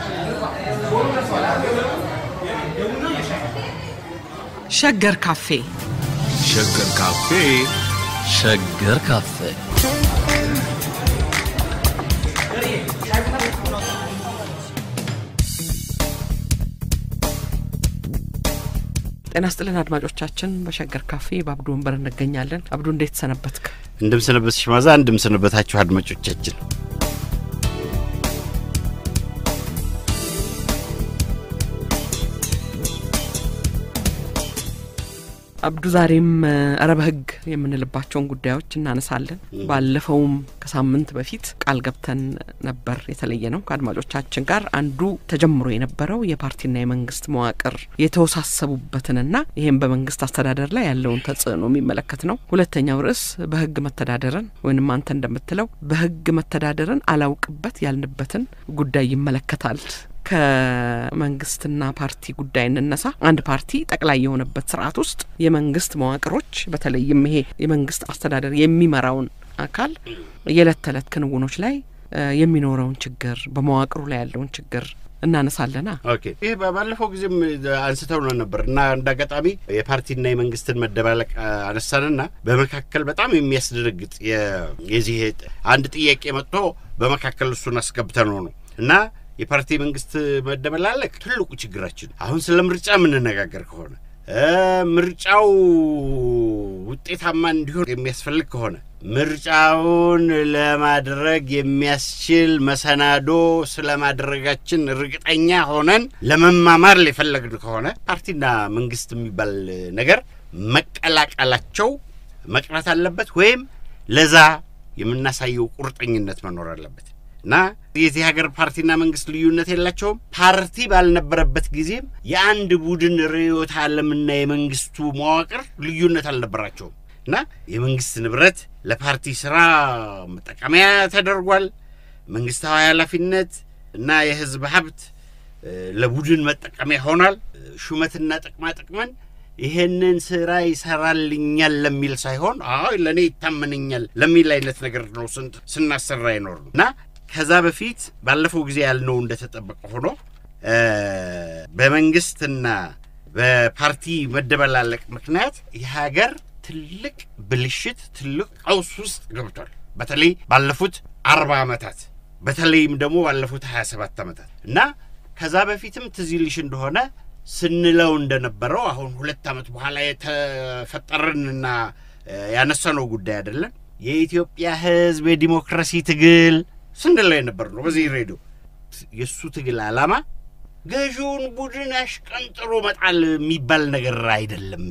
ሸገር ካፌ ሸገር ካፌ ሸገር ካፌ ጤና ስጥልን አድማጮቻችን። በሸገር ካፌ በአብዱ ወንበር እንገኛለን። አብዱ እንዴት ሰነበትክ? እንደምሰነበትሽ ማዛ፣ እንደምሰነበታችሁ አድማጮቻችን። አብዱ ዛሬም ኧረ በህግ የምንልባቸውን ጉዳዮች እናነሳለን። ባለፈውም ከሳምንት በፊት ቃል ገብተን ነበር የተለየ ነው ከአድማጮቻችን ጋር አንዱ ተጀምሮ የነበረው የፓርቲና የመንግስት መዋቅር የተወሳሰቡበትንና ይህም በመንግስት አስተዳደር ላይ ያለውን ተጽዕኖ የሚመለከት ነው። ሁለተኛው ርዕስ በህግ መተዳደርን ወይንም አንተ እንደምትለው በህግ መተዳደርን አላውቅበት ያልንበትን ጉዳይ ይመለከታል። ከመንግስትና ፓርቲ ጉዳይ እንነሳ። አንድ ፓርቲ ጠቅላይ የሆነበት ስርዓት ውስጥ የመንግስት መዋቅሮች በተለይም ይሄ የመንግስት አስተዳደር የሚመራውን አካል የዕለት ተዕለት ክንውኖች ላይ የሚኖረውን ችግር፣ በመዋቅሩ ላይ ያለውን ችግር እናነሳለና ኦኬ ይህ ባለፈው ጊዜም አንስተው ነው ነበር እና እንደ አጋጣሚ የፓርቲና የመንግስትን መደባለቅ አነሳንና በመካከል በጣም የሚያስደነግጥ የዚህ አንድ ጥያቄ መጥቶ በመካከል እሱን አስገብተነው ነው እና የፓርቲ መንግስት መደበላለቅ ትልቁ ችግራችን። አሁን ስለ ምርጫ የምንነጋገር ከሆነ ምርጫው ውጤታማ እንዲሆን የሚያስፈልግ ከሆነ ምርጫውን ለማድረግ የሚያስችል መሰናዶ ስለማድረጋችን እርግጠኛ ሆነን ለመማማር የፈለግን ከሆነ ፓርቲና መንግስት የሚባል ነገር መቀላቀላቸው መቅረት አለበት፣ ወይም ለዛ የምናሳየው ቁርጠኝነት መኖር አለበት። እና የዚህ ሀገር ፓርቲና መንግስት ልዩነት የላቸውም። ፓርቲ ባልነበረበት ጊዜም የአንድ ቡድን ርዕዮተ ዓለምና የመንግስቱ መዋቅር ልዩነት አልነበራቸውም። እና የመንግስት ንብረት ለፓርቲ ስራ መጠቀሚያ ተደርጓል። መንግስታዊ ኃላፊነት እና የህዝብ ሀብት ለቡድን መጠቀሚያ ሆኗል። ሹመትና ጥቅማ ጥቅምን ይሄንን ስራ ይሰራልኛል ለሚል ሳይሆን አይ ለእኔ ይታመነኛል ለሚል አይነት ነገር ነው ስናሰራ ይኖር ነው እና ከዛ በፊት ባለፈው ጊዜ ያልነው እንደተጠበቀ ሆኖ በመንግስትና በፓርቲ መደበላለቅ ምክንያት የሀገር ትልቅ ብልሽት፣ ትልቅ ቀውስ ውስጥ ገብቷል። በተለይ ባለፉት አርባ ዓመታት በተለይም ደግሞ ባለፉት ሀያ ሰባት ዓመታት እና ከዛ በፊትም ትዝ ይልሽ እንደሆነ ስንለው እንደነበረው አሁን ሁለት ዓመት በኋላ የተፈጠረንና ያነሳነው ጉዳይ አይደለም። የኢትዮጵያ ሕዝብ የዲሞክራሲ ትግል ስንለው የነበር ነው። በዚህ ሬዲዮ የእሱ ትግል ዓላማ ገዢውን ቡድን አሽቀንጥሮ መጣል የሚባል ነገር አይደለም።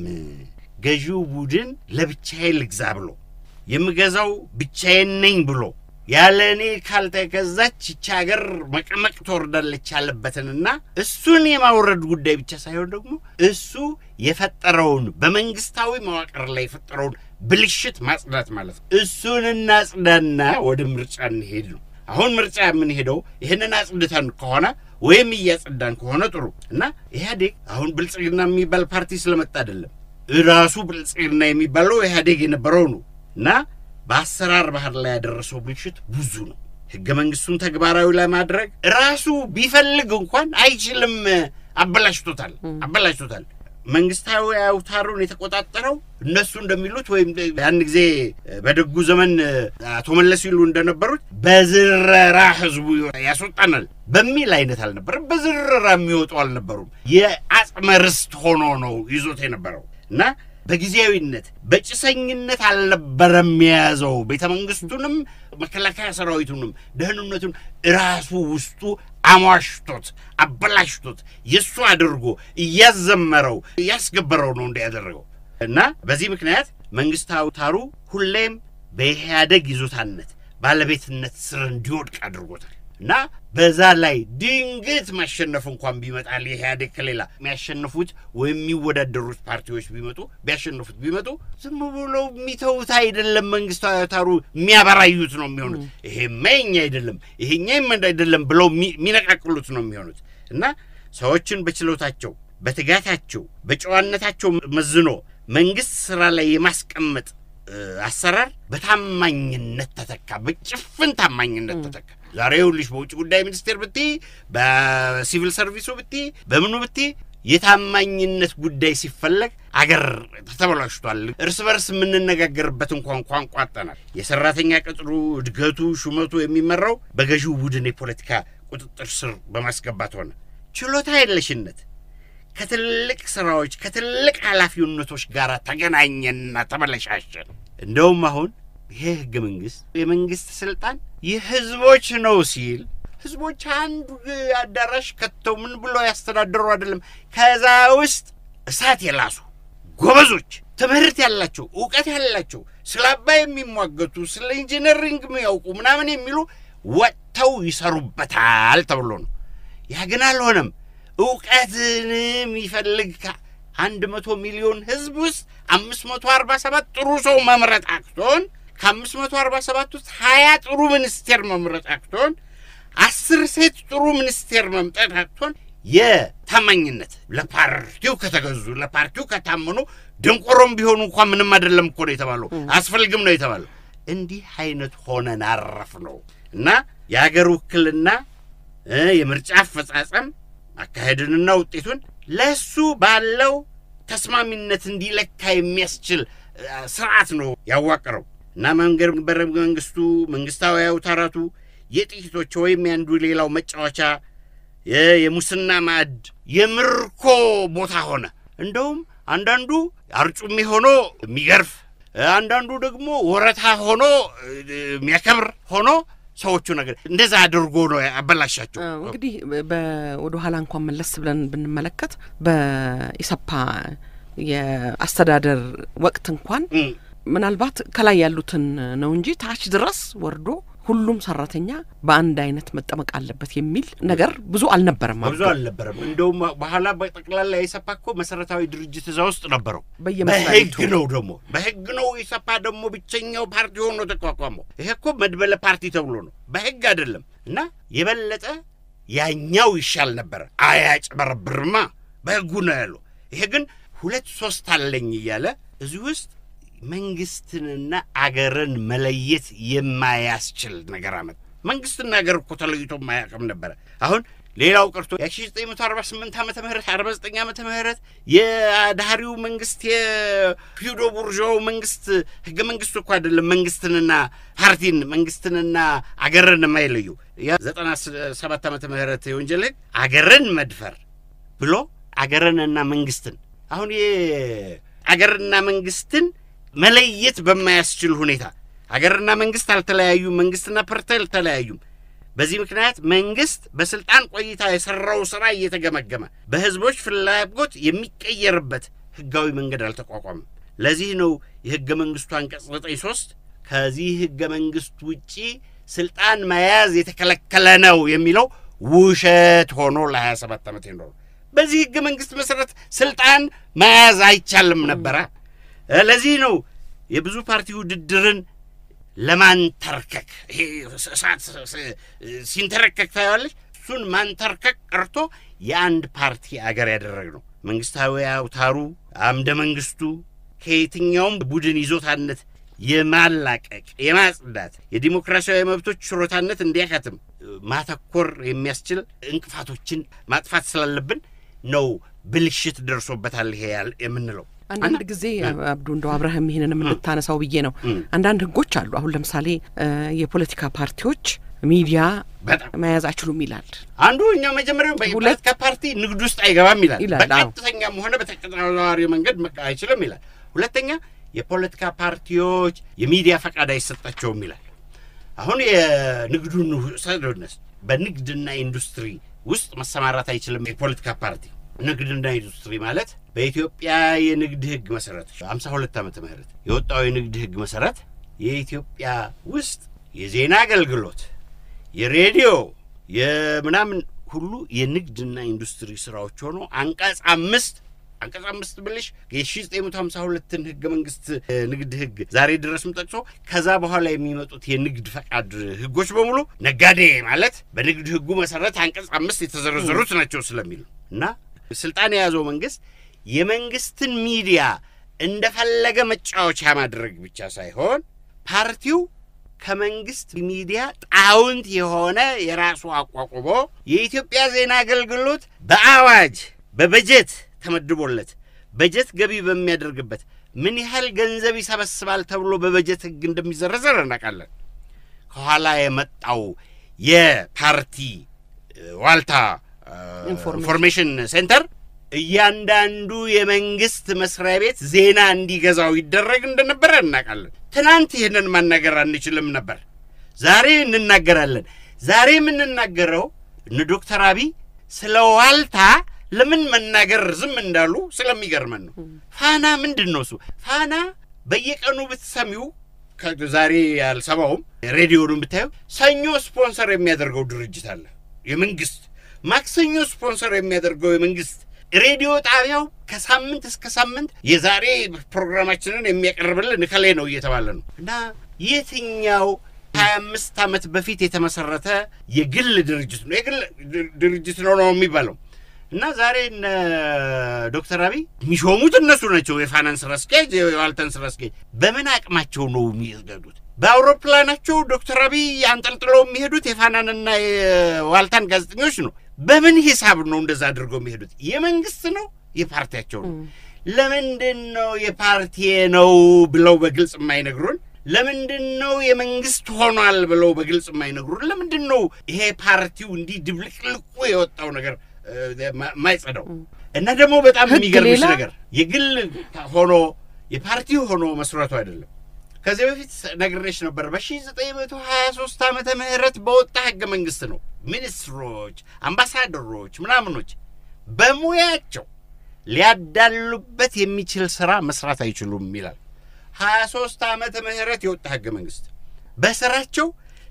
ገዢው ቡድን ለብቻዬ ልግዛ ብሎ የምገዛው ብቻዬን ነኝ ብሎ ያለ እኔ ካልተገዛች ይቺ ሀገር መቀመቅ ትወርዳለች ያለበትንና እሱን የማውረድ ጉዳይ ብቻ ሳይሆን ደግሞ እሱ የፈጠረውን በመንግስታዊ መዋቅር ላይ የፈጠረውን ብልሽት ማጽዳት ማለት ነው። እሱን እናጽዳና ወደ ምርጫ እንሄድ ነው። አሁን ምርጫ የምንሄደው ይህንን አጽድተን ከሆነ ወይም እያጸዳን ከሆነ ጥሩ እና ኢህአዴግ አሁን ብልጽግና የሚባል ፓርቲ ስለመጣ አይደለም። ራሱ ብልጽግና የሚባለው ኢህአዴግ የነበረው ነው እና በአሰራር ባህር ላይ ያደረሰው ብልሽት ብዙ ነው። ህገ መንግስቱን ተግባራዊ ለማድረግ ራሱ ቢፈልግ እንኳን አይችልም። አበላሽቶታል አበላሽቶታል። መንግስታዊ አውታሩን የተቆጣጠረው እነሱ እንደሚሉት ወይም ያን ጊዜ በደጉ ዘመን አቶ መለስ ይሉ እንደነበሩት በዝረራ ህዝቡ ያስወጣናል በሚል አይነት አልነበረም። በዝረራ የሚወጡ አልነበሩም። የአጽመ ርስት ሆኖ ነው ይዞት የነበረው እና በጊዜያዊነት በጭሰኝነት አልነበረም የያዘው። ቤተ መንግስቱንም መከላከያ ሰራዊቱንም ደህንነቱን ራሱ ውስጡ አሟሽቶት አበላሽቶት የእሱ አድርጎ እያዘመረው እያስገበረው ነው እንዲያደረገው እና በዚህ ምክንያት መንግስት አውታሩ ሁሌም በኢህአደግ ይዞታነት ባለቤትነት ስር እንዲወድቅ አድርጎታል እና በዛ ላይ ድንገት ማሸነፍ እንኳን ቢመጣል የኢህአዴግ ከሌላ የሚያሸንፉት ወይም የሚወዳደሩት ፓርቲዎች ቢመጡ ቢያሸንፉት ቢመጡ ዝም ብለው የሚተዉት አይደለም። መንግስታዊ አውታሩ የሚያበራዩት ነው የሚሆኑት። ይሄማ የኛ አይደለም ይሄኛም አይደለም ብለው የሚነቃቅሉት ነው የሚሆኑት እና ሰዎችን በችሎታቸው፣ በትጋታቸው፣ በጨዋነታቸው መዝኖ መንግስት ስራ ላይ የማስቀመጥ አሰራር በታማኝነት ተተካ። በጭፍን ታማኝነት ተተካ ዛሬ ይኸውልሽ በውጭ ጉዳይ ሚኒስቴር ብቲ፣ በሲቪል ሰርቪሱ ብቲ፣ በምኑ ብቲ የታማኝነት ጉዳይ ሲፈለግ አገር ተበላሽቷል። እርስ በርስ የምንነጋገርበት እንኳን ቋንቋ አጠናል። የሰራተኛ ቅጥሩ፣ እድገቱ፣ ሹመቱ የሚመራው በገዢው ቡድን የፖለቲካ ቁጥጥር ስር በማስገባት ሆነ። ችሎታ የለሽነት ከትልቅ ስራዎች ከትልቅ ኃላፊነቶች ጋር ተገናኘንና ተበለሻሸን። እንደውም አሁን ይሄ ህገ መንግስት የመንግስት ስልጣን የህዝቦች ነው ሲል ህዝቦች አንዱ አዳራሽ ከተው ምን ብሎ ያስተዳደሩ አይደለም። ከዛ ውስጥ እሳት የላሱ ጎበዞች፣ ትምህርት ያላቸው፣ እውቀት ያላቸው፣ ስለ አባይ የሚሟገቱ ስለ ኢንጂነሪንግ የሚያውቁ ምናምን የሚሉ ወጥተው ይሰሩበታል ተብሎ ነው። ያ ግን አልሆነም። እውቀትን የሚፈልግ ከአንድ መቶ ሚሊዮን ህዝብ ውስጥ አምስት መቶ አርባ ሰባት ጥሩ ሰው መምረጥ አቅቶን ከአምስት መቶ አርባ ሰባት ውስጥ ሀያ ጥሩ ሚኒስቴር መምረጥ አቅቶን አስር ሴት ጥሩ ሚኒስቴር መምጠት አቅቶን የታማኝነት ለፓርቲው ከተገዙ ለፓርቲው ከታመኑ ድንቆሮም ቢሆኑ እንኳን ምንም አይደለም እኮ ነው የተባለው፣ አስፈልግም ነው የተባለው። እንዲህ አይነት ሆነን አረፍ ነው እና የሀገር ውክልና የምርጫ አፈጻጸም አካሄድንና ውጤቱን ለሱ ባለው ተስማሚነት እንዲለካ የሚያስችል ስርዓት ነው ያዋቀረው እና መንገድ በረ መንግስቱ መንግስታዊ አውታራቱ የጥቂቶች ወይም ያንዱ ሌላው መጫወቻ የሙስና ማዕድ የምርኮ ቦታ ሆነ። እንደውም አንዳንዱ አርጩሜ ሆኖ የሚገርፍ፣ አንዳንዱ ደግሞ ወረታ ሆኖ የሚያከብር ሆኖ ሰዎቹ ነገር እንደዛ አድርጎ ነው ያበላሻቸው። እንግዲህ ወደ ኋላ እንኳን መለስ ብለን ብንመለከት በኢሰፓ የአስተዳደር ወቅት እንኳን ምናልባት ከላይ ያሉትን ነው እንጂ ታች ድረስ ወርዶ ሁሉም ሰራተኛ በአንድ አይነት መጠመቅ አለበት የሚል ነገር ብዙ አልነበረም። ብዙ አልነበረም። እንደውም በኋላ በጠቅላላ የኢሰፓ እኮ መሰረታዊ ድርጅት እዛ ውስጥ ነበረው። በየመስሪያ በህግ ነው ደግሞ በህግ ነው ኢሰፓ ደግሞ ብቸኛው ፓርቲ ሆኖ ተቋቋመው። ይሄ እኮ መድበለ ፓርቲ ተብሎ ነው በህግ አይደለም። እና የበለጠ ያኛው ይሻል ነበረ። አያጭበረብርማ በህጉ ነው ያለው። ይሄ ግን ሁለት ሶስት አለኝ እያለ እዚህ ውስጥ መንግስትንና አገርን መለየት የማያስችል ነገር አመጣ። መንግስትና አገር እኮ ተለይቶ የማያውቅም ነበረ። አሁን ሌላው ቀርቶ የ1948 ዓመተ ምህረት 49 ዓመተ ምህረት የዳህሪው መንግስት የፊውዶ ቡርዣው መንግስት ህገ መንግስቱ እኮ አይደለም መንግስትንና ፓርቲን መንግስትንና አገርን የማይለዩ የ97 ዓመተ ምህረት የወንጀል ህግ አገርን መድፈር ብሎ አገርንና መንግስትን አሁን የአገርና መንግስትን መለየት በማያስችል ሁኔታ አገርና መንግስት አልተለያዩም። መንግስትና ፓርቲ አልተለያዩም። በዚህ ምክንያት መንግስት በስልጣን ቆይታ የሰራው ስራ እየተገመገመ በህዝቦች ፍላጎት የሚቀየርበት ህጋዊ መንገድ አልተቋቋመም። ለዚህ ነው የህገ መንግስቱ አንቀጽ ዘጠኝ ሶስት ከዚህ ህገ መንግስት ውጪ ስልጣን መያዝ የተከለከለ ነው የሚለው ውሸት ሆኖ ለ27 ዓመት ይኖሩ። በዚህ ህገ መንግስት መሰረት ስልጣን መያዝ አይቻልም ነበረ። ለዚህ ነው የብዙ ፓርቲ ውድድርን ለማንተርከክ ይሄ እሳት ሲንተረከክ ታየዋለች። እሱን ማንተርከክ ቀርቶ የአንድ ፓርቲ አገር ያደረግ ነው። መንግስታዊ አውታሩ አምደ መንግስቱ ከየትኛውም ቡድን ይዞታነት የማላቀቅ የማጽዳት የዲሞክራሲያዊ መብቶች ችሮታነት እንዲያካትም ማተኮር የሚያስችል እንቅፋቶችን ማጥፋት ስላለብን ነው ብልሽት ደርሶበታል ይሄ የምንለው። አንዳንድ ጊዜ አብዱ እንደው አብረህም ይህንን የምንታነሳው ብዬ ነው። አንዳንድ ህጎች አሉ። አሁን ለምሳሌ የፖለቲካ ፓርቲዎች ሚዲያ መያዝ አይችሉም ይላል አንዱ። እኛው መጀመሪያው በፖለቲካ ፓርቲ ንግድ ውስጥ አይገባም ይላል። በቀጥተኛም ሆነ በተቀጣዋሪ መንገድ አይችልም ይላል። ሁለተኛ የፖለቲካ ፓርቲዎች የሚዲያ ፈቃድ አይሰጣቸውም ይላል። አሁን የንግዱን ሰዶነስ በንግድና ኢንዱስትሪ ውስጥ መሰማራት አይችልም የፖለቲካ ፓርቲ። ንግድና ኢንዱስትሪ ማለት በኢትዮጵያ የንግድ ህግ መሰረት ሀምሳ ሁለት ዓመተ ምህረት የወጣው የንግድ ህግ መሰረት የኢትዮጵያ ውስጥ የዜና አገልግሎት፣ የሬዲዮ፣ የምናምን ሁሉ የንግድና ኢንዱስትሪ ስራዎች ሆኖ አንቀጽ አምስት አንቀጽ አምስት ብልሽ የ1952ን ህገ መንግስት ንግድ ህግ ዛሬ ድረስም ጠቅሶ ከዛ በኋላ የሚመጡት የንግድ ፈቃድ ህጎች በሙሉ ነጋዴ ማለት በንግድ ህጉ መሰረት አንቀጽ አምስት የተዘረዘሩት ናቸው ስለሚል እና ስልጣን የያዘው መንግስት የመንግስትን ሚዲያ እንደፈለገ መጫወቻ ማድረግ ብቻ ሳይሆን ፓርቲው ከመንግስት ሚዲያ ጣውንት የሆነ የራሱ አቋቁሞ የኢትዮጵያ ዜና አገልግሎት በአዋጅ በበጀት ተመድቦለት በጀት ገቢ በሚያደርግበት ምን ያህል ገንዘብ ይሰበስባል ተብሎ በበጀት ሕግ እንደሚዘረዘር እናውቃለን። ከኋላ የመጣው የፓርቲ እ፣ ዋልታ እ፣ ኢንፎርሜሽን ኢንፎርሜሽን ሴንተር እያንዳንዱ የመንግስት መስሪያ ቤት ዜና እንዲገዛው ይደረግ እንደነበረ እናውቃለን። ትናንት ይህንን ማናገር አንችልም ነበር። ዛሬ እንናገራለን። ዛሬ የምንናገረው እነ ዶክተር አብይ ስለ ዋልታ ለምን መናገር ዝም እንዳሉ ስለሚገርመን ነው። ፋና ምንድን ነው እሱ? ፋና በየቀኑ ብትሰሚው ዛሬ ያልሰማውም ሬዲዮኑን ብታየው ሰኞ ስፖንሰር የሚያደርገው ድርጅት አለ የመንግስት ማክሰኞ ስፖንሰር የሚያደርገው የመንግስት ሬዲዮ ጣቢያው ከሳምንት እስከ ሳምንት የዛሬ ፕሮግራማችንን የሚያቀርብልን እከሌ ነው እየተባለ ነው እና የትኛው ሀያ አምስት ዓመት በፊት የተመሰረተ የግል ድርጅት ነው የግል ድር- ድርጅት ነው ነው የሚባለው እና ዛሬ እነ ዶክተር አብይ የሚሾሙት እነሱ ናቸው። የፋናን ስራ አስኪያጅ፣ የዋልታን ስራ አስኪያጅ በምን አቅማቸው ነው የሚሄዱት? በአውሮፕላናቸው ዶክተር አብይ አንጠልጥለው የሚሄዱት የፋናንና የዋልታን ጋዜጠኞች ነው። በምን ሂሳብ ነው እንደዛ አድርገው የሚሄዱት? የመንግስት ነው የፓርቲያቸው ነው? ለምንድን ነው የፓርቲ ነው ብለው በግልጽ የማይነግሩን? ለምንድን ነው የመንግስት ሆኗል ብለው በግልጽ የማይነግሩን? ለምንድን ነው ይሄ ፓርቲው እንዲህ ድብልቅልቁ የወጣው ነገር እ፣ ማ- ማይጸዳው? እና ደግሞ በጣም ህግ የሚገርምሽ ሌላ? ነገር የግል ሆኖ የፓርቲ ሆኖ መስራቱ አይደለም። ከዚህ በፊት ነግሬሽ ነበር። በ1923 ዓመተ ምህረት በወጣ ህገ መንግስት ነው ሚኒስትሮች፣ አምባሳደሮች፣ ምናምኖች በሙያቸው ሊያዳሉበት የሚችል ስራ መስራት አይችሉም ይላል። 23 ዓመተ ምህረት የወጣ ህገ መንግስት በስራቸው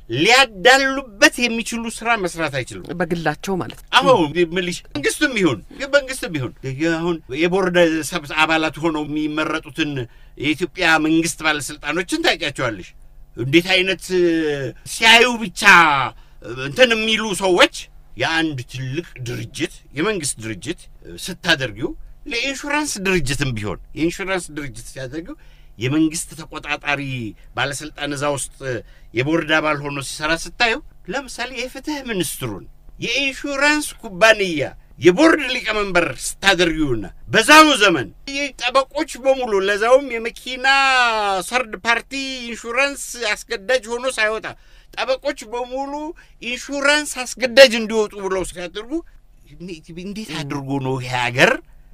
ሊያዳሉበት የሚችሉ ስራ መስራት አይችሉም። በግላቸው ማለት ነው። አሁን ምልሽ መንግስትም ይሁን መንግስትም ይሁን አሁን የቦርድ ሰብ አባላት ሆነው የሚመረጡትን የኢትዮጵያ መንግስት ባለስልጣኖችን ታውቂያቸዋለሽ። እንዴት አይነት እ፣ ሲያዩ ብቻ እ፣ እንትን የሚሉ ሰዎች የአንድ ትልቅ ድርጅት የመንግስት ድርጅት እ፣ ስታደርጊው ለኢንሹራንስ ድርጅትም ቢሆን የኢንሹራንስ ድርጅት ሲያደርጊው የመንግስት ተቆጣጣሪ ባለስልጣን እዛ ውስጥ የቦርድ አባል ሆኖ ሲሰራ ስታየው፣ ለምሳሌ የፍትህ ሚኒስትሩን የኢንሹራንስ ኩባንያ የቦርድ ሊቀመንበር ስታደርጊውና በዛው ዘመን ጠበቆች በሙሉ ለዛውም የመኪና ሰርድ ፓርቲ ኢንሹራንስ አስገዳጅ ሆኖ ሳይወጣ ጠበቆች በሙሉ ኢንሹራንስ አስገዳጅ እንዲወጡ ብለው ሲያደርጉ እንዴት አድርጎ ነው ይሄ ሀገር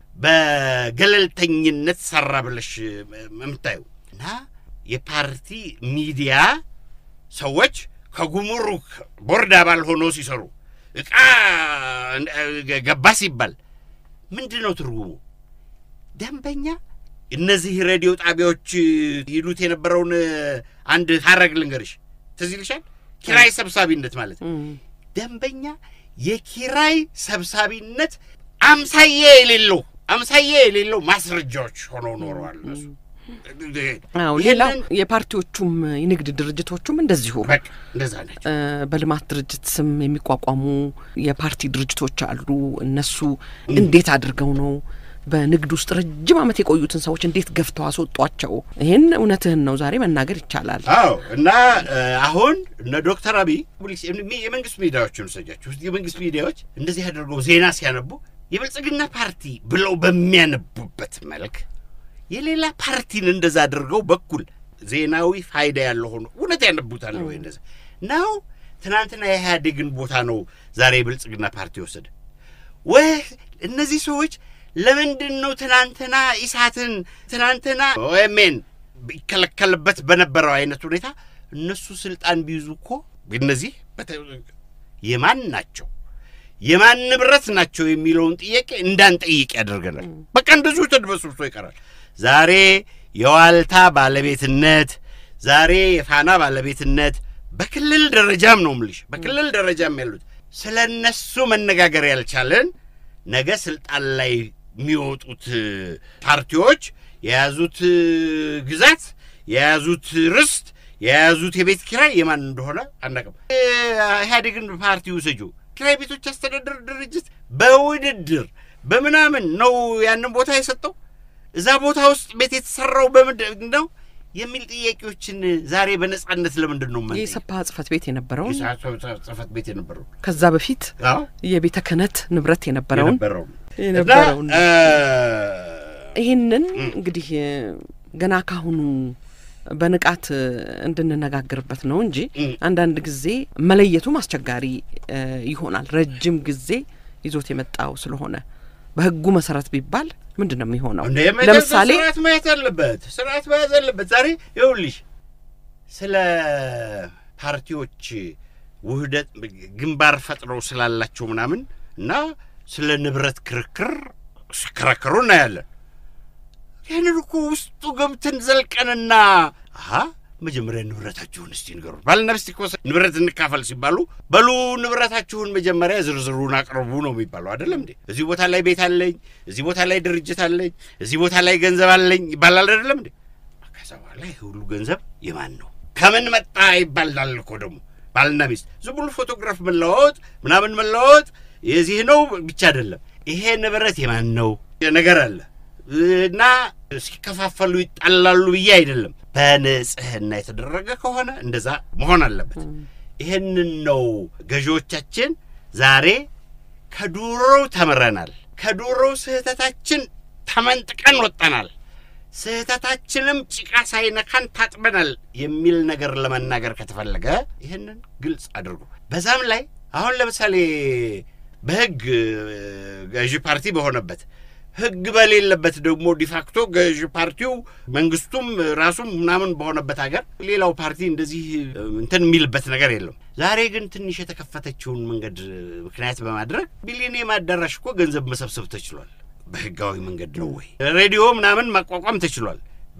በገለልተኝነት ሰራ ብለሽ የምታዩ እና የፓርቲ ሚዲያ ሰዎች ከጉምሩክ ቦርድ አባል ሆኖ ሲሰሩ እቃ ገባ ሲባል ምንድን ነው ትርጉሙ? ደንበኛ እነዚህ ሬዲዮ ጣቢያዎች ይሉት የነበረውን አንድ ሀረግ ልንገርሽ፣ ትዝ ይልሻል? ኪራይ ሰብሳቢነት ማለት ነው። ደንበኛ የኪራይ ሰብሳቢነት አምሳዬ የሌለው አምሳዬ የሌለው ማስረጃዎች ሆነው ኖረዋል እነሱ። አዎ ሌላው ይህንን የፓርቲዎቹም የንግድ ድርጅቶቹም እንደዚሁ በቃ እንደዛ ናቸው። እ፣ በልማት ድርጅት ስም የሚቋቋሙ የፓርቲ ድርጅቶች አሉ። እነሱ እንዴት አድርገው ነው በንግድ ውስጥ ረጅም ዓመት የቆዩትን ሰዎች እንዴት ገፍተው አስወጧቸው? ይህን እውነትህን ነው ዛሬ መናገር ይቻላል። አዎ እና እ፣ አሁን እነ ዶክተር አብይ ፖሊስ የመንግስት ሚዲያዎችን ውሰጃቸው። የመንግስት ሚዲያዎች እንደዚህ አድርገው ዜና ሲያነቡ የብልጽግና ፓርቲ ብለው በሚያነቡበት መልክ የሌላ ፓርቲን እንደዛ አድርገው በኩል ዜናዊ ፋይዳ ያለው ሆኖ እውነት ያነቡታል ወይ እንደዛ ነው። ትናንትና የኢህአዴግን ቦታ ነው ዛሬ የብልጽግና ፓርቲ ወሰደ ወይ? እነዚህ ሰዎች ለምንድን ነው ትናንትና ኢሳትን ትናንትና ኦኤምኤን ይከለከልበት በነበረው አይነት ሁኔታ እነሱ ስልጣን ቢይዙ እኮ እነዚህ በተ- የማን ናቸው የማን ንብረት ናቸው የሚለውን ጥያቄ እንዳንጠይቅ ያደርገናል። በቃ እንደዚሁ ተድበስብሶ ይቀራል። ዛሬ የዋልታ ባለቤትነት፣ ዛሬ የፋና ባለቤትነት በክልል ደረጃም ነው ምልሽ፣ በክልል ደረጃም ያሉት ስለ እነሱ መነጋገር ያልቻለን ነገ ስልጣን ላይ የሚወጡት ፓርቲዎች የያዙት ግዛት፣ የያዙት ርስት፣ የያዙት የቤት ኪራይ የማን እንደሆነ አናውቅም። ኢህአዴግን ፓርቲ ውሰጁ። ኪራይ ቤቶች አስተዳደር ድርጅት በውድድር በምናምን ነው ያንን ቦታ የሰጠው። እዛ ቦታ ውስጥ ቤት የተሰራው በምንድን ነው? የሚል ጥያቄዎችን ዛሬ በነጻነት ለምንድን ነው የምንጠይቀው? የኢሰፓ ጽህፈት ቤት የነበረውን የሰ- ጽህፈት ቤት የነበረው ከዛ በፊት አዎ የቤተ ክህነት ንብረት የነበረውን የነበረው የነበረውን እና ይህንን እንግዲህ ገና ካሁኑ በንቃት እንድንነጋገርበት ነው እንጂ እም። አንዳንድ ጊዜ መለየቱም አስቸጋሪ እ, ይሆናል። ረጅም ጊዜ ይዞት የመጣው ስለሆነ በህጉ መሰረት ቢባል ምንድን ነው የሚሆነው? እንደ ለምሳሌ ስርዓት ማየት አለበት፣ ስርዓት መያዝ አለበት። ዛሬ ይኸውልሽ ስለ ፓርቲዎች ውህደት ግንባር ፈጥረው ስላላቸው ምናምን እና ስለ ንብረት ክርክር ሲከራከሩ እናያለን። ያንን እኮ ውስጡ ገብተን ዘልቀንና አሀ መጀመሪያ ንብረታችሁን እስቲ ንገሩ። ባልና ሚስት እኮ ንብረት እንካፈል ሲባሉ በሉ ንብረታችሁን መጀመሪያ ዝርዝሩን አቅርቡ ነው የሚባለው አይደለም እንዴ? እዚህ ቦታ ላይ ቤት አለኝ፣ እዚህ ቦታ ላይ ድርጅት አለኝ፣ እዚህ ቦታ ላይ ገንዘብ አለኝ ይባላል አይደለም እንዴ? ከዛ በኋላ ይህ ሁሉ ገንዘብ የማን ነው ከምን መጣ ይባላል እኮ ደግሞ ባልና ሚስት ዝም ብሎ ፎቶግራፍ መለዋወጥ ምናምን መለዋወጥ የዚህ ነው ብቻ አይደለም። ይሄ ንብረት የማን ነው ነገር አለ እና ሲከፋፈሉ ይጣላሉ ብዬ አይደለም። በንጽህና የተደረገ ከሆነ እንደዛ መሆን አለበት። ይህንን ነው ገዢዎቻችን ዛሬ ከዱሮው ተምረናል፣ ከዱሮው ስህተታችን ተመንጥቀን ወጠናል፣ ስህተታችንም ጭቃ ሳይነካን ታጥበናል የሚል ነገር ለመናገር ከተፈለገ ይህንን ግልጽ አድርጉ። በዛም ላይ አሁን ለምሳሌ በህግ ገዢ ፓርቲ በሆነበት ህግ በሌለበት ደግሞ ዲፋክቶ ገዢ ፓርቲው መንግስቱም ራሱም ምናምን በሆነበት ሀገር ሌላው ፓርቲ እንደዚህ እንትን የሚልበት ነገር የለም። ዛሬ ግን ትንሽ የተከፈተችውን መንገድ ምክንያት በማድረግ ቢሊኒየም አዳራሽ እኮ ገንዘብ መሰብሰብ ተችሏል። በህጋዊ መንገድ ነው ወይ? ሬዲዮ ምናምን ማቋቋም ተችሏል።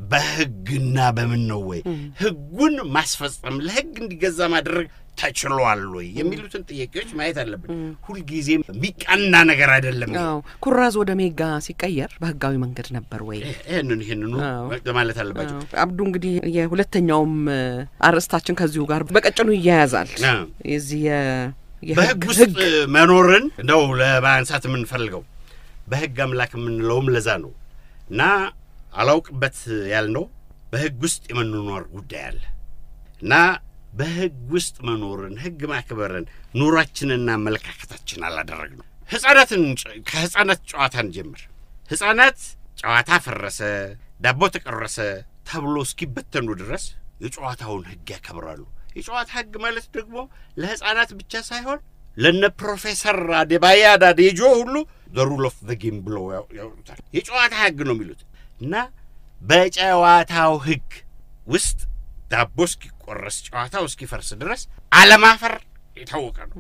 በህግና በምን ነው ወይ? ህጉን ማስፈጸም ለህግ እንዲገዛ ማድረግ ተችሏል ወይ የሚሉትን ጥያቄዎች ማየት አለብን። ሁልጊዜም የሚቃና ነገር አይደለም። ይሄ። አዎ ኩራዝ ወደ ሜጋ ሲቀየር በህጋዊ መንገድ ነበር ወይ? ይህንን ይህንኑ አዎ። ማለት አለባቸው። አዎ። አብዱ እንግዲህ የሁለተኛውም እ, አርዕስታችን ከዚሁ ጋር በቀጭኑ ይያያዛል። አዎ። የዚህ የ- በህግ የህግ ውስጥ መኖርን ነው ለማንሳት የምንፈልገው። በህግ አምላክ የምንለውም ለዛ ነው እና አላውቅበት ያልነው በህግ ውስጥ የመኖር ጉዳይ አለ እና በህግ ውስጥ መኖርን ህግ ማክበርን ኑሯችንና አመለካከታችን አላደረግነው። ህጻናትን ጨ- ከህጻናት ጨዋታን ጀምር። ህጻናት ጨዋታ ፈረሰ፣ ዳቦ ተቀረሰ ተብሎ እስኪበተኑ ድረስ የጨዋታውን ህግ ያከብራሉ። የጨዋታ ህግ ማለት ደግሞ ለህጻናት ብቻ ሳይሆን ለነ ፕሮፌሰር አዴባያ አዳዴጆ ሁሉ ዘ ሩል ኦፍ ዘ ጌም ብለው ያው- ያወጡታል። የጨዋታ ህግ ነው የሚሉት እና በጨዋታው ህግ ውስጥ ዳቦ እስኪቆረስ ጨዋታው እስኪፈርስ ድረስ አለማፈር የታወቀ ነው።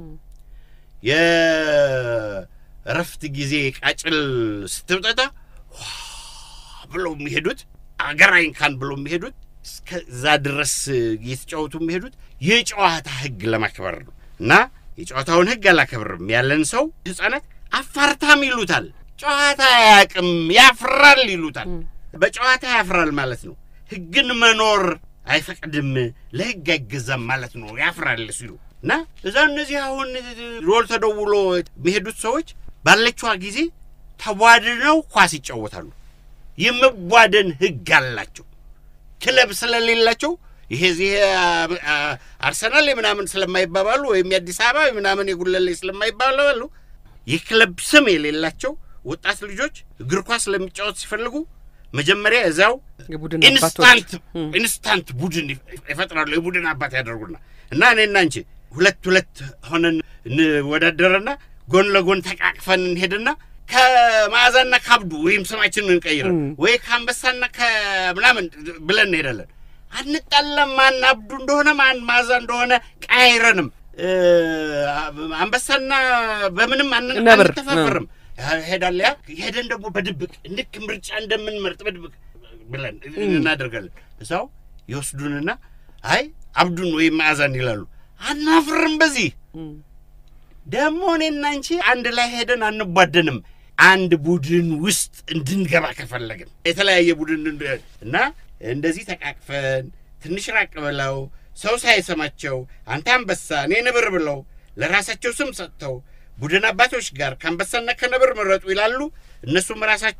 የእረፍት ጊዜ ቃጭል ስትብጠጣ ዋ ብለው የሚሄዱት አገራኝ ካን ብለው የሚሄዱት እስከዛ ድረስ እየተጫወቱ የሚሄዱት የጨዋታ ህግ ለማክበር ነው እና የጨዋታውን ህግ አላከብርም ያለን ሰው ህጻናት አፋርታም ይሉታል። ጨዋታ አያውቅም ያፍራል ይሉታል። በጨዋታ ያፍራል ማለት ነው። ህግን መኖር አይፈቅድም፣ ለህግ አይገዛም ማለት ነው። ያፍራል ሲሉ እና እዛ እነዚህ አሁን ሮል ተደውሎ የሚሄዱት ሰዎች ባለችዋ ጊዜ ተቧድነው ኳስ ይጫወታሉ። የመቧደን ህግ አላቸው። ክለብ ስለሌላቸው ይሄ ዚህ አርሰናል ምናምን ስለማይባባሉ ወይም የአዲስ አበባ ምናምን የጉለሌ ስለማይባባሉ የክለብ ስም የሌላቸው ወጣት ልጆች እግር ኳስ ለሚጫወት ሲፈልጉ መጀመሪያ እዚያው የቡድን ኢንስታንት አባቶች እም። ኢንስታንት ቡድን ይፈ- ይፈጥራሉ። የቡድን አባት ያደርጉና እና እኔና አንቺ ሁለት ሁለት ሆነን እንወዳደርና ጎን ለጎን ተቃቅፈን እንሄድና ከመዓዛና ከአብዱ ወይም ስማችንን እንቀይረን እም። ወይ ከአንበሳና ከምናምን ብለን እንሄዳለን። አንጣለም። ማን አብዱ እንደሆነ ማን መዓዛ እንደሆነ ቀያይረንም እ፣ አንበሳና በምንም አን- ነብር፣ አንተፋፈርም። ሄዳለ ያ ሄደን ደግሞ በድብቅ ልክ ምርጫ እንደምንመርጥ በድብቅ ብለን እናደርጋለን። እዛው ይወስዱንና አይ አብዱን ወይም መዓዛን ይላሉ። አናፍርም በዚህ እም። ደግሞ እኔና አንቺ አንድ ላይ ሄደን አንቧደንም። አንድ ቡድን ውስጥ እንድንገባ ከፈለግን የተለያየ ቡድን እንድ- እና እንደዚህ ተቃቅፈን ትንሽ ራቅ ብለው ሰው ሳይሰማቸው አንተ አንበሳ እኔ ነብር ብለው ለራሳቸው ስም ሰጥተው ቡድን አባቶች ጋር ከአንበሳና ከነብር ምረጡ ይላሉ። እነሱም ራሳቸው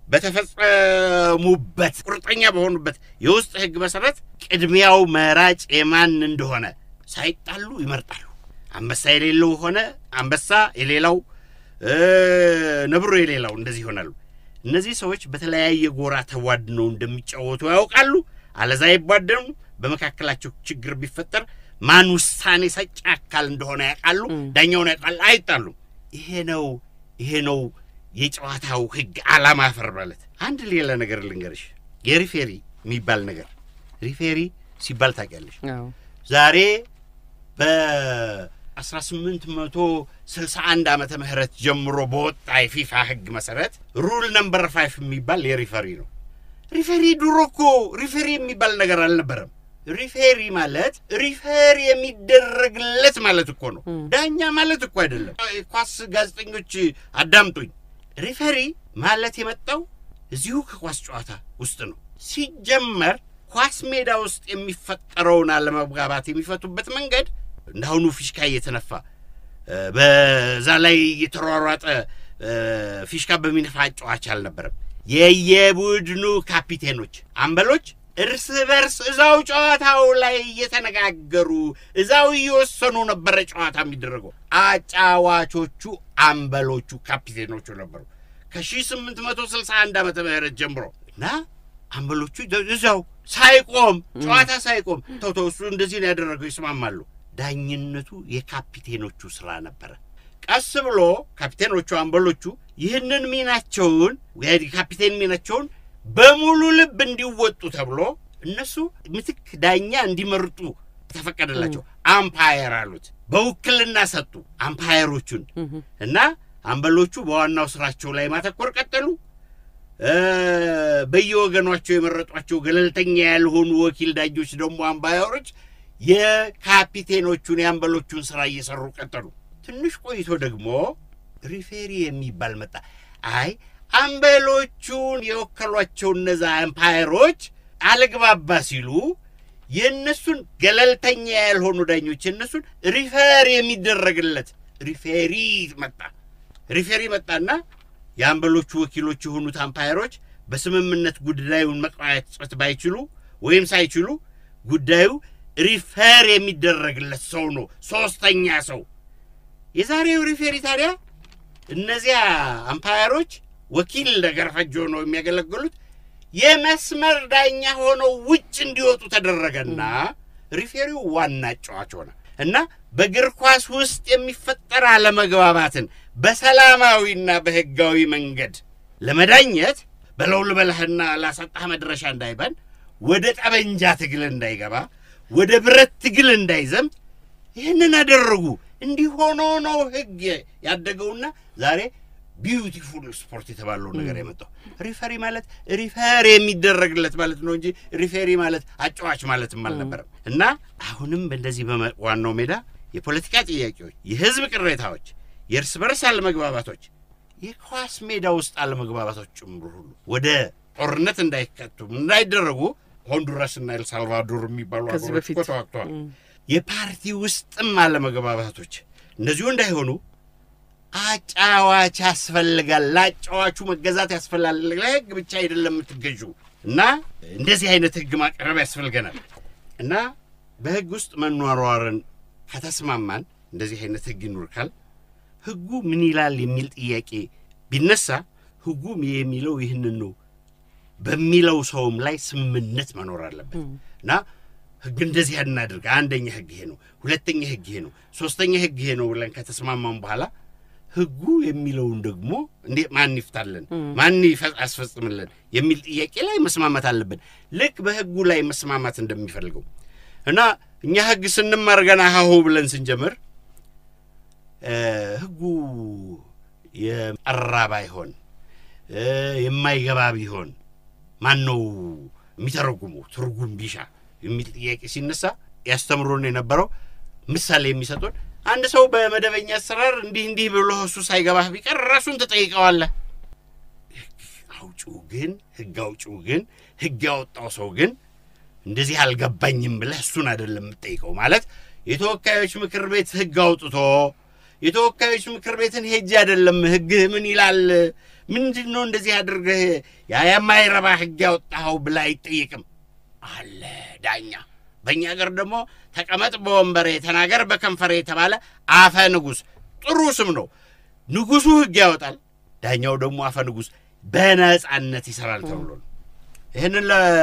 በተፈጸሙበት ቁርጠኛ በሆኑበት የውስጥ ሕግ መሰረት ቅድሚያው መራጭ የማን እንደሆነ ሳይጣሉ ይመርጣሉ። አንበሳ የሌለው ሆነ አንበሳ የሌላው እ፣ ነብሮ የሌላው እንደዚህ ይሆናሉ። እነዚህ ሰዎች በተለያየ ጎራ ተዋድነው እንደሚጫወቱ ያውቃሉ። አለዛ አይቧደኑ። በመካከላቸው ችግር ቢፈጠር ማን ውሳኔ ሰጪ አካል እንደሆነ ያውቃሉ። ዳኛውን ያውቃል። አይጣሉም። ይሄ ነው ይሄ ነው የጨዋታው ህግ ዓላማ ፈር ማለት። አንድ ሌላ ነገር ልንገርሽ፣ የሪፌሪ የሚባል ነገር ሪፌሪ ሲባል ታውቂያለሽ? አዎ። ዛሬ በ1861 ዓመተ ምህረት ጀምሮ በወጣ የፊፋ ህግ መሰረት ሩል ነምበር ፋይፍ የሚባል የሪፈሪ ነው። ሪፌሪ ድሮ እኮ ሪፌሪ የሚባል ነገር አልነበረም። ሪፌሪ ማለት ሪፌር የሚደረግለት ማለት እኮ ነው። ዳኛ ማለት እኮ አይደለም። ኳስ ጋዜጠኞች አዳምጡኝ። ሪፌሪ ማለት የመጣው እዚሁ ከኳስ ጨዋታ ውስጥ ነው። ሲጀመር ኳስ ሜዳ ውስጥ የሚፈጠረውን አለመግባባት የሚፈቱበት መንገድ እንዳሁኑ ፊሽካ እየተነፋ እ፣ በዛ ላይ እየተሯሯጠ እ፣ ፊሽካ በሚነፋ ጨዋች አልነበረም። የየቡድኑ ካፒቴኖች፣ አምበሎች እርስ በርስ እዛው ጨዋታው ላይ እየተነጋገሩ እዛው እየወሰኑ ነበረ ጨዋታ የሚደረገው። አጫዋቾቹ አምበሎቹ ካፒቴኖቹ ነበሩ ከ1861 ዓመተ ምህረት ጀምሮ እና አምበሎቹ እዛው ሳይቆም ጨዋታ ሳይቆም ተው ተው እሱ እንደዚህ ነው ያደረገው ይስማማሉ። ዳኝነቱ የካፒቴኖቹ ስራ ነበረ። ቀስ ብሎ ካፒቴኖቹ አምበሎቹ ይህንን ሚናቸውን የካፒቴን ሚናቸውን በሙሉ ልብ እንዲወጡ ተብሎ እነሱ ምትክ ዳኛ እንዲመርጡ ተፈቀደላቸው። አምፓየር አሉት። በውክልና ሰጡ አምፓየሮቹን እና አምበሎቹ በዋናው ስራቸው ላይ ማተኮር ቀጠሉ። እ፣ በየወገኗቸው የመረጧቸው ገለልተኛ ያልሆኑ ወኪል ዳኞች ደግሞ አምባያሮች የካፒቴኖቹን የአምበሎቹን ስራ እየሰሩ ቀጠሉ። ትንሽ ቆይቶ ደግሞ ሪፌሪ የሚባል መጣ። አይ አምበሎቹን የወከሏቸው እነዛ አምፓየሮች አልግባባ ሲሉ የእነሱን ገለልተኛ ያልሆኑ ዳኞች የእነሱን ሪፌር የሚደረግለት ሪፌሪ መጣ። ሪፌሪ መጣና የአምበሎቹ ወኪሎች የሆኑት አምፓየሮች በስምምነት ጉዳዩን መቋጨት ባይችሉ ወይም ሳይችሉ ጉዳዩ ሪፌር የሚደረግለት ሰው ነው፣ ሶስተኛ ሰው። የዛሬው ሪፌሪ ታዲያ እነዚያ አምፓየሮች ወኪል ነገር ፈጆ ነው የሚያገለግሉት የመስመር ዳኛ ሆነው ውጭ እንዲወጡ ተደረገና ሪፌሪው ዋና ጨዋች ሆነ እና በእግር ኳስ ውስጥ የሚፈጠር አለመግባባትን በሰላማዊና በሕጋዊ መንገድ ለመዳኘት በለው ልበልህና ላሳጣህ መድረሻ እንዳይባል ወደ ጠበንጃ ትግል እንዳይገባ ወደ ብረት ትግል እንዳይዘምት ይህንን አደረጉ። እንዲህ ሆኖ ነው ሕግ ያደገውና ዛሬ ቢዩቲፉል ስፖርት የተባለው ነገር የመጣው። ሪፈሪ ማለት ሪፈር የሚደረግለት ማለት ነው እንጂ ሪፌሪ ማለት አጫዋች ማለትም አልነበረም። እና አሁንም በእንደዚህ በዋናው ሜዳ የፖለቲካ ጥያቄዎች፣ የህዝብ ቅሬታዎች፣ የእርስ በርስ አለመግባባቶች፣ የኳስ ሜዳ ውስጥ አለመግባባቶች ጭምሩ ሁሉ ወደ ጦርነት እንዳይከቱ እንዳይደረጉ ሆንዱራስና ኤልሳልቫዶር የሚባሉ ከዚህ ሀገሮች በፊት እኮ ተዋግተዋል። የፓርቲ ውስጥም አለመግባባቶች እንደዚሁ እንዳይሆኑ አጫዋች ያስፈልጋል። ለአጫዋቹ መገዛት ያስፈልጋል። ለህግ ብቻ አይደለም የምትገዡ እና እንደዚህ አይነት ህግ ማቅረብ ያስፈልገናል እና በህግ ውስጥ መኗሯርን ከተስማማን እንደዚህ አይነት ህግ ይኑርካል። ህጉ ምን ይላል የሚል ጥያቄ ቢነሳ ህጉ የሚለው ይህንን ነው በሚለው ሰውም ላይ ስምምነት መኖር አለበት እና ህግ እንደዚህ እናድርግ፣ አንደኛ ህግ ይሄ ነው፣ ሁለተኛ ህግ ይሄ ነው፣ ሶስተኛ ህግ ይሄ ነው ብለን ከተስማማን በኋላ ህጉ የሚለውን ደግሞ እንዴ ማን ይፍታልን፣ ማን ይፈ- ያስፈጽምልን የሚል ጥያቄ ላይ መስማማት አለብን። ልክ በህጉ ላይ መስማማት እንደሚፈልገው እና እኛ ህግ ስንማር ገና ሀሁ ብለን ስንጀምር እ፣ ህጉ የጠራ ባይሆን እ፣ የማይገባ ቢሆን ማን ነው የሚተረጉመው? ትርጉም ቢሻ የሚል ጥያቄ ሲነሳ ያስተምሮን የነበረው ምሳሌ የሚሰጡን አንድ ሰው በመደበኛ አሰራር እንዲህ እንዲህ ብሎ እሱ ሳይገባህ ቢቀር ራሱን ትጠይቀዋለህ። ህግ አውጪው ግን ህግ አውጪው ግን ህግ ያወጣው ሰው ግን እንደዚህ አልገባኝም ብለህ እሱን አይደለም የምትጠይቀው። ማለት የተወካዮች ምክር ቤት ህግ አውጥቶ የተወካዮች ምክር ቤትን ሄጅ አይደለም ህግህ ምን ይላል ምንድን ነው እንደዚህ አድርገህ ያ የማይረባ ህግ ያወጣኸው ብላ አይጠየቅም አለ ዳኛ። በእኛ ሀገር ደግሞ ተቀመጥ በወንበሬ ተናገር በከንፈሬ የተባለ አፈ ንጉሥ ጥሩ ስም ነው። ንጉሡ ህግ ያወጣል፣ ዳኛው ደግሞ አፈ ንጉሥ በነጻነት ይሰራል ተብሎ ነው። ይህንን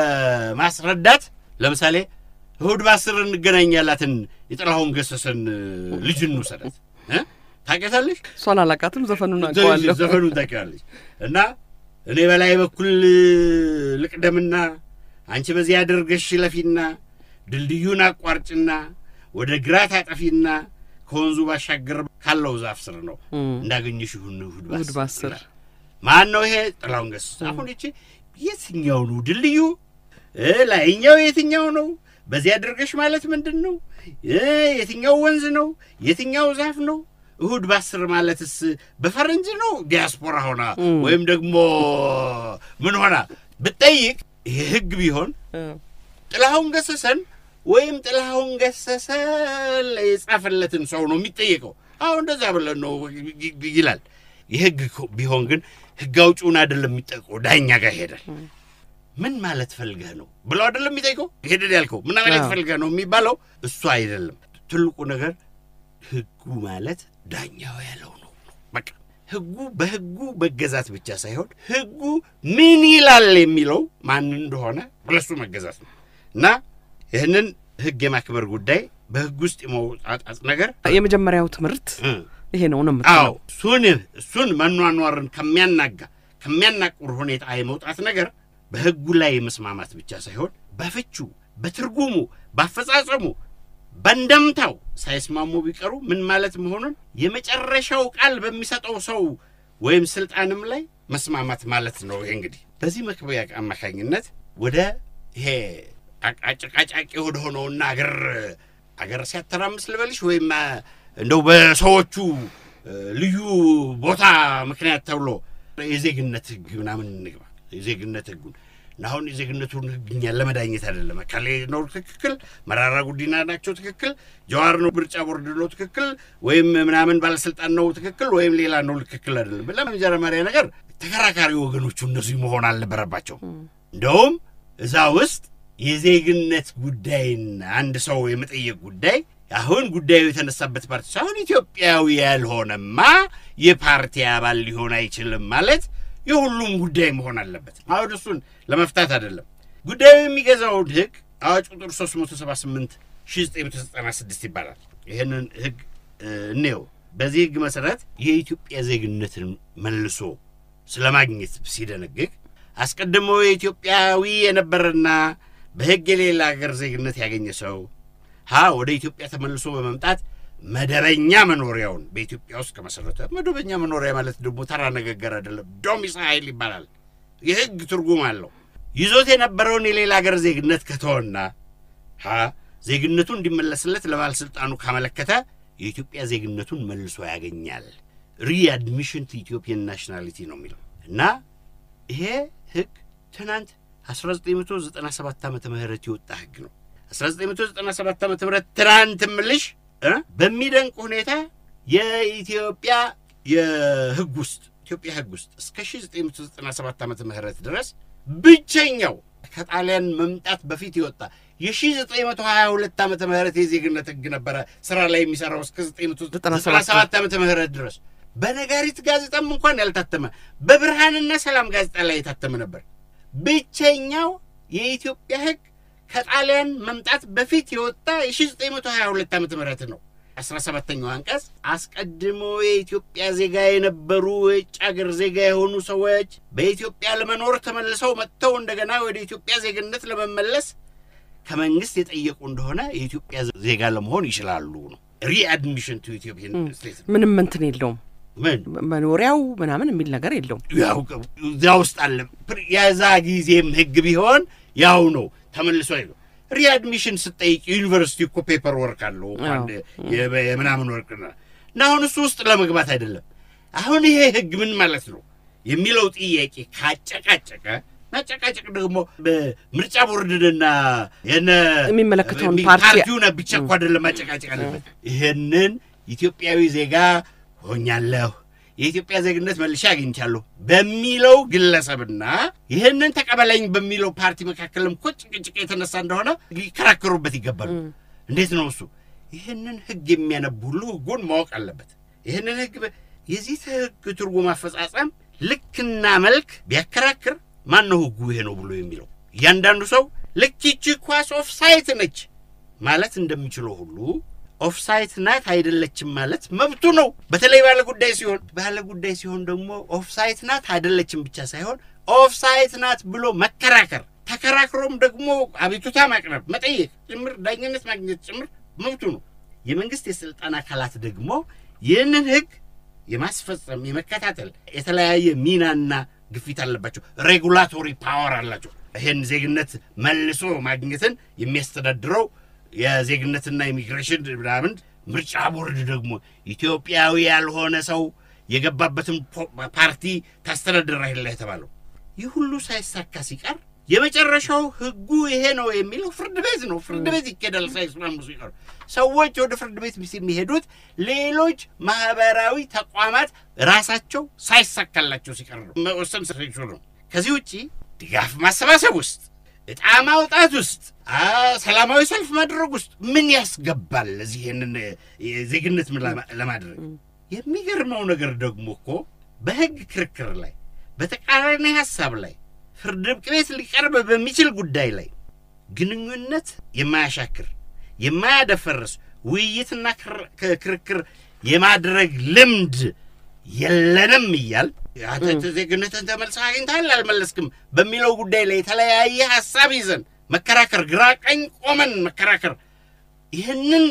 ለማስረዳት ለምሳሌ እሁድ በአስር እንገናኝ ያላትን የጥላሁን ገሰሰን ልጅ እንውሰዳት እ ታውቂያታለሽ? እሷን አላቃትም፣ ዘፈኑን አውቀዋለሁ። ዘፈኑን ታውቂዋለሽ። እና እኔ በላይ በኩል ልቅደምና አንቺ በዚህ አድርገሽ ለፊና ድልድዩን አቋርጭና ወደ ግራ ታጠፊና ከወንዙ ባሻገር ካለው ዛፍ ስር ነው እንዳገኘሽ ይሁን እሁድ እሁድ በአስር ይላል። ማን ነው ይሄ? ጥላሁን ገሰሰ። አሁን ይቺ የትኛው ነው ድልድዩ? እ ላይኛው የትኛው ነው? በዚህ አድርገሽ ማለት ምንድን ነው? እ የትኛው ወንዝ ነው? የትኛው ዛፍ ነው? እሁድ በአስር ማለትስ በፈረንጅ ነው ዲያስፖራ ሆና ወይም ደግሞ ምን ሆና ብትጠይቅ ይሄ ህግ ቢሆን ጥላሁን ገሰሰን ወይም ጥላሁን ገሰሰ የጻፈለትን ሰው ነው የሚጠየቀው። አሁን እንደዛ ብለን ነው ይላል። የህግ ቢሆን ግን ህግ አውጪውን አይደለም የሚጠይቀው፣ ዳኛ ጋር ይሄዳል። ምን ማለት ፈልገህ ነው ብለው አይደለም የሚጠይቀው። ሄደን ያልከው ምን ማለት ፈልገህ ነው የሚባለው እሱ አይደለም። ትልቁ ነገር ህጉ ማለት ዳኛው ያለው ነው። በቃ ህጉ በህጉ መገዛት ብቻ ሳይሆን ህጉ ምን ይላል የሚለው ማን እንደሆነ ለሱ መገዛት ነው እና ይህንን ህግ የማክበር ጉዳይ በህግ ውስጥ የመውጣጣት ነገር የመጀመሪያው ትምህርት እ ይሄ ነው ነው አዎ የምትለው። እሱን እሱን መኗኗርን ከሚያናጋ ከሚያናቁር ሁኔታ የመውጣት ነገር በህጉ ላይ መስማማት ብቻ ሳይሆን በፍቹ፣ በትርጉሙ፣ በአፈጻጸሙ፣ በእንደምታው ሳይስማሙ ቢቀሩ ምን ማለት መሆኑን የመጨረሻው ቃል በሚሰጠው ሰው ወይም ስልጣንም ላይ መስማማት ማለት ነው። ይሄ እንግዲህ በዚህ መክበያ አማካኝነት ወደ ይሄ አጨቃጫቂ ወደ ሆነውና አገር አገር ሲያተራምስ ልበልሽ ወይም አ፣ እንደው በሰዎቹ እ፣ ልዩ ቦታ ምክንያት ተብሎ የዜግነት ህግ ምናምን እንግባ። የዜግነት ህጉን እና አሁን የዜግነቱን ህግ እኛን ለመዳኘት አይደለም። እከሌ ነው ትክክል፣ መራራ ጉዲና ናቸው ትክክል፣ ጀዋር ነው ምርጫ ቦርድ ነው ትክክል፣ ወይም ምናምን ባለስልጣን ነው ትክክል፣ ወይም ሌላ ነው ትክክል አይደለም። ለመጀመሪያ ነገር ተከራካሪ ወገኖቹ እነዚህ መሆን አልነበረባቸው። እንደውም እዛ ውስጥ የዜግነት ጉዳይን አንድ ሰው የመጠየቅ ጉዳይ አሁን ጉዳዩ የተነሳበት ፓርቲ ሳይሆን ኢትዮጵያዊ ያልሆነማ የፓርቲ አባል ሊሆን አይችልም ማለት የሁሉም ጉዳይ መሆን አለበት። አሁን እሱን ለመፍታት አይደለም ጉዳዩ የሚገዛውን ህግ አዋጅ ቁጥር 378 1996 ይባላል። ይህንን ህግ እ፣ እንየው። በዚህ ህግ መሰረት የኢትዮጵያ ዜግነትን መልሶ ስለማግኘት ሲደነግግ አስቀድሞ የኢትዮጵያዊ የነበረና በህግ የሌላ ሀገር ዜግነት ያገኘ ሰው ሀ ወደ ኢትዮጵያ ተመልሶ በመምጣት መደበኛ መኖሪያውን በኢትዮጵያ ውስጥ ከመሰረተ መደበኛ መኖሪያ ማለት ደግሞ ተራ ንግግር አይደለም፣ ዶሚሳይል ይባላል። የህግ ትርጉም አለው። ይዞት የነበረውን የሌላ ሀገር ዜግነት ከተወና ሀ ዜግነቱ እንዲመለስለት ለባለሥልጣኑ ካመለከተ የኢትዮጵያ ዜግነቱን መልሶ ያገኛል። ሪአድሚሽን ቱ ኢትዮጵያን ናሽናሊቲ ነው የሚለው እና ይሄ ህግ ትናንት 1997 ዓመተ ምህረት የወጣ ህግ ነው። 1997 ዓመተ ምህረት ትናንት ምልሽ እ በሚደንቅ ሁኔታ የኢትዮጵያ የህግ ውስጥ ኢትዮጵያ ህግ ውስጥ እስከ 1997 ዓመተ ምህረት ድረስ ብቸኛው ከጣሊያን መምጣት በፊት የወጣ የ1922 ዓመተ ምህረት የዜግነት ህግ ነበረ ስራ ላይ የሚሰራው እስከ 1997 ዓመተ ምህረት ድረስ በነጋሪት ጋዜጣም እንኳን ያልታተመ በብርሃንና ሰላም ጋዜጣ ላይ የታተመ ነበር። ብቸኛው የኢትዮጵያ ህግ ከጣሊያን መምጣት በፊት የወጣ የ1922 ዓመተ ምህረት ነው። 17ኛው አንቀጽ አስቀድሞ የኢትዮጵያ ዜጋ የነበሩ የውጭ አገር ዜጋ የሆኑ ሰዎች በኢትዮጵያ ለመኖር ተመልሰው መጥተው እንደገና ወደ ኢትዮጵያ ዜግነት ለመመለስ ከመንግስት የጠየቁ እንደሆነ የኢትዮጵያ ዜጋ ለመሆን ይችላሉ ነው። ሪአድሚሽን ቱ ኢትዮጵያን ስቴት ነው። ምንም እንትን የለውም ምን መኖሪያው ምናምን የሚል ነገር የለውም። ያው እዚያ ውስጥ አለ። የዛ ጊዜም ህግ ቢሆን ያው ነው። ተመልሶ አይለው ሪአድሚሽን ስጠይቅ ዩኒቨርሲቲ እኮ ፔፐር ወርክ አለው እኮ አንድ የ- የምናምን ወርቅ ነው እና አሁን እሱ ውስጥ ለመግባት አይደለም። አሁን ይሄ ህግ ምን ማለት ነው የሚለው ጥያቄ ካጨቃጨቀ ማጨቃጨቅ ደግሞ በምርጫ ቦርድንና የነ የሚመለከተውን ፓርቲ- ፓርቲውን ብቻ እኮ አይደለም ማጨቃጨቅ አለበት። ይህንን ኢትዮጵያዊ ዜጋ ሆኛለሁ የኢትዮጵያ ዜግነት መልሼ አግኝቻለሁ በሚለው ግለሰብና ይህንን ተቀበለኝ በሚለው ፓርቲ መካከልም እኮ ጭቅጭቅ የተነሳ እንደሆነ ሊከራከሩበት ይገባሉ። እንዴት ነው እሱ? ይህንን ህግ የሚያነብ ሁሉ ህጉን ማወቅ አለበት። ይህንን ህግ በ- የዚህ ህግ ትርጉም አፈጻጸም ልክና መልክ ቢያከራክር ማን ነው ህጉ ይሄ ነው ብሎ የሚለው? እያንዳንዱ ሰው ልክ ይቺ ኳስ ኦፍሳይት ነች ማለት እንደሚችለው ሁሉ ኦፍሳይት ናት አይደለችም ማለት መብቱ ነው። በተለይ ባለ ጉዳይ ሲሆን ባለ ጉዳይ ሲሆን ደግሞ ኦፍሳይት ናት አይደለችም ብቻ ሳይሆን ኦፍሳይት ናት ብሎ መከራከር፣ ተከራክሮም ደግሞ አቤቱታ ማቅረብ፣ መጠየቅ ጭምር ዳኝነት ማግኘት ጭምር መብቱ ነው። የመንግስት የስልጣን አካላት ደግሞ ይህንን ህግ የማስፈጸም የመከታተል የተለያየ ሚናና ግፊት አለባቸው። ሬጉላቶሪ ፓወር አላቸው። ይህን ዜግነት መልሶ ማግኘትን የሚያስተዳድረው የዜግነትና ኢሚግሬሽን ምናምን ምርጫ ቦርድ ደግሞ ኢትዮጵያዊ ያልሆነ ሰው የገባበትን ፖ- ፓርቲ ታስተዳድራለህ የተባለው ይህ ሁሉ ሳይሳካ ሲቀር የመጨረሻው ህጉ ይሄ ነው የሚለው ፍርድ ቤት ነው። ፍርድ ቤት ይኬዳል ሳይስማሙ ሲቀሩ። ሰዎች ወደ ፍርድ ቤት የሚሄዱት ሌሎች ማህበራዊ ተቋማት ራሳቸው ሳይሳካላቸው ሲቀር ነው፣ መወሰን ሳይችሉ ነው። ከዚህ ውጪ ድጋፍ ማሰባሰብ ውስጥ እጣ ማውጣት ውስጥ አ ሰላማዊ ሰልፍ ማድረግ ውስጥ ምን ያስገባል? እዚህ ይህንን ዜግነት ምን ለማ- ለማድረግ የሚገርመው ነገር ደግሞ እኮ በህግ ክርክር ላይ በተቃራኒ ሀሳብ ላይ ፍርድ ቤት ሊቀርብ በሚችል ጉዳይ ላይ ግንኙነት የማያሻክር የማያደፈርስ ውይይትና ክር- ክ- ክርክር የማድረግ ልምድ የለንም እያል አንተ ዜግነትን ተመልሰህ አግኝተሃል አልመለስክም በሚለው ጉዳይ ላይ የተለያየ ሀሳብ ይዘን መከራከር፣ ግራ ቀኝ ቆመን መከራከር ይህንን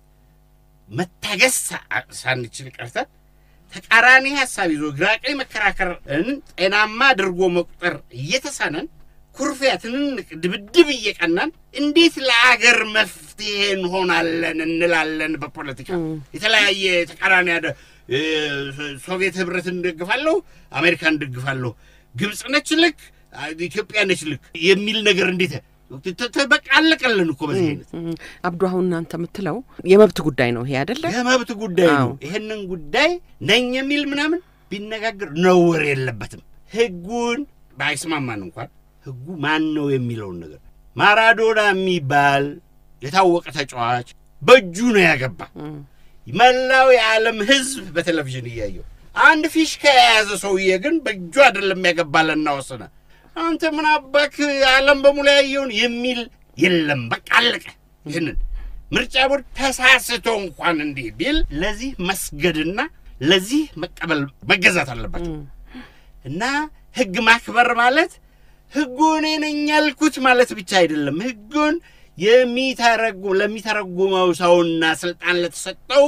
መታገስ ሳ- ሳንችል ቀርተን ተቃራኒ ሀሳብ ይዞ ግራ ቀኝ መከራከርን ጤናማ አድርጎ መቁጠር እየተሳነን ኩርፊያ፣ ትንንቅ ድብድብ እየቀናን እንዴት ለአገር መፍትሄ እንሆናለን እንላለን። በፖለቲካ የተለያየ ተቃራኒ ያደ እ፣ ሶቪየት ህብረትን እንደግፋለሁ፣ አሜሪካን እንደግፋለሁ፣ ግብፅ ነች ልክ፣ ኢትዮጵያ ነች ልክ የሚል ነገር እንዴት ተ- ተ- በቃ አለቀልን እኮ በዚህ አይነት እም፣ አብዱ አሁን እናንተ የምትለው የመብት ጉዳይ ነው ይሄ አይደለ? የመብት ጉዳይ ነው። አዎ። ይህንን ጉዳይ ነኝ የሚል ምናምን ቢነጋገር ነውር የለበትም። ህጉን ባይስማማን እንኳን ህጉ ማን ነው የሚለውን ነገር ማራዶና የሚባል የታወቀ ተጫዋች በእጁ ነው ያገባ። መላው የዓለም ህዝብ በቴሌቪዥን እያየው፣ አንድ ፊሽካ የያዘ ሰውዬ ግን በእጁ አይደለም ያገባለና ወሰነ። አንተ ምን አባክ ዓለም በሙሉ ያየውን የሚል የለም። በቃ አለቀ። ይህንን ምርጫ ቦርድ ተሳስቶ እንኳን እንዲህ ቢል ለዚህ መስገድና ለዚህ መቀበል መገዛት አለባቸው እና ህግ ማክበር ማለት ህጉ እኔ ነኝ ያልኩት ማለት ብቻ አይደለም። ህጉን የሚተረጉም ለሚተረጉመው ሰውና ስልጣን ለተሰጠው